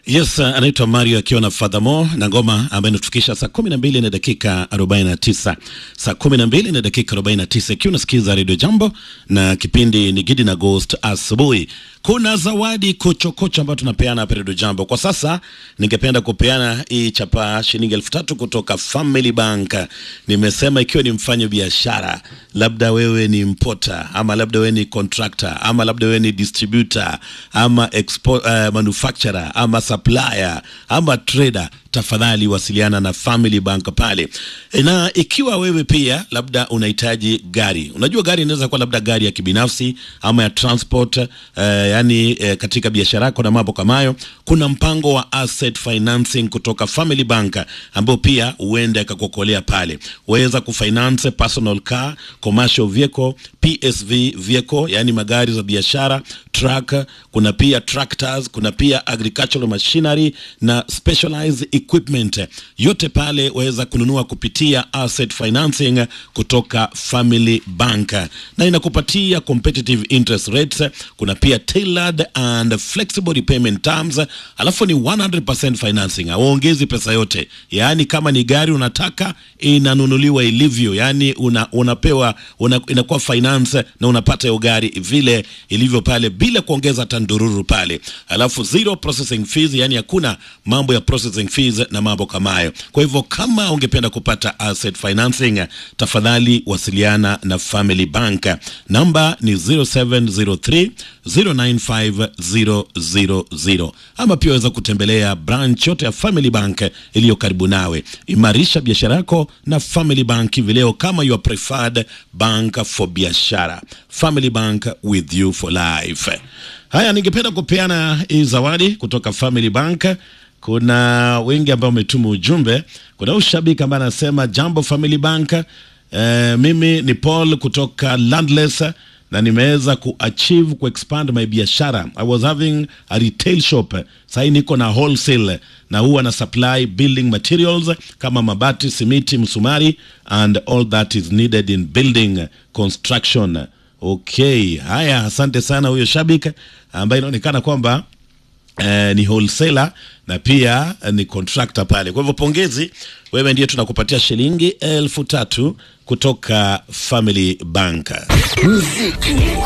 Yes, uh, anaitwa Mario akiwa na Fadhamo na ngoma ambayo inatufikisha saa kumi na mbili na dakika arobaini na tisa saa kumi na mbili na dakika arobaini na tisa ikiwa unasikiza redio Jambo na kipindi ni Gidi na Ghost asubuhi. Kuna zawadi kochokocho ambayo tunapeana hapa redio Jambo. Kwa sasa ningependa kupeana hii chapa shilingi elfu tatu kutoka Family Bank. Nimesema ikiwa ni mfanya biashara, labda wewe ni mpota ama labda wewe ni contractor ama labda wewe ni distributor ama expo, uh, manufacturer ama supplier ama trader tafadhali wasiliana na Family Bank pale. E, na ikiwa wewe pia labda unahitaji gari, unajua gari inaweza kuwa labda gari ya kibinafsi ama ya transport eh, yani eh, katika biashara yako na mambo kama hayo, kuna mpango wa asset financing kutoka Family Bank ambao pia huenda ikakuokolea pale. Waweza kufinance personal car, commercial vehicle, PSV vehicle, yani magari za biashara, truck, kuna pia tractors, kuna pia agricultural machinery na specialized equipment. Yote pale waweza kununua kupitia asset financing kutoka Family Bank na inakupatia competitive interest rates. Kuna pia tailored and flexible repayment terms, alafu ni 100% financing, hauongezi pesa yote. Yaani kama ni gari unataka inanunuliwa ilivyo, yaani una, unapewa una, inakuwa finance na unapata hiyo gari vile ilivyo pale bila kuongeza tandururu pale, alafu zero processing fees, yani hakuna mambo ya processing fees na mambo kama hayo. Kwa hivyo kama ungependa kupata asset financing, tafadhali wasiliana na Family Bank, namba ni 0703 095000 ama pia waweza kutembelea branch yote ya Family Bank iliyo karibu nawe. Imarisha biashara yako na Family Bank hivi leo kama your preferred bank for biashara. Family Bank with you for life. Haya, ningependa kupeana hii zawadi kutoka Family Bank. Kuna wengi ambao wametuma ujumbe. Kuna ushabiki ambaye anasema jambo Family Bank. Eh, mimi ni Paul kutoka Landless na nimeweza kuachieve kuexpand my biashara. I was having a retail shop, sahii niko na wholesale na huwa na supply building materials kama mabati, simiti, msumari and all that is needed in building construction. Okay, haya, asante sana huyo shabik ambaye inaonekana kwamba eh, ni wholesaler na pia eh, ni contractor pale. Kwa hivyo pongezi, wewe ndiye tunakupatia shilingi elfu tatu kutoka Family Bank. Muziki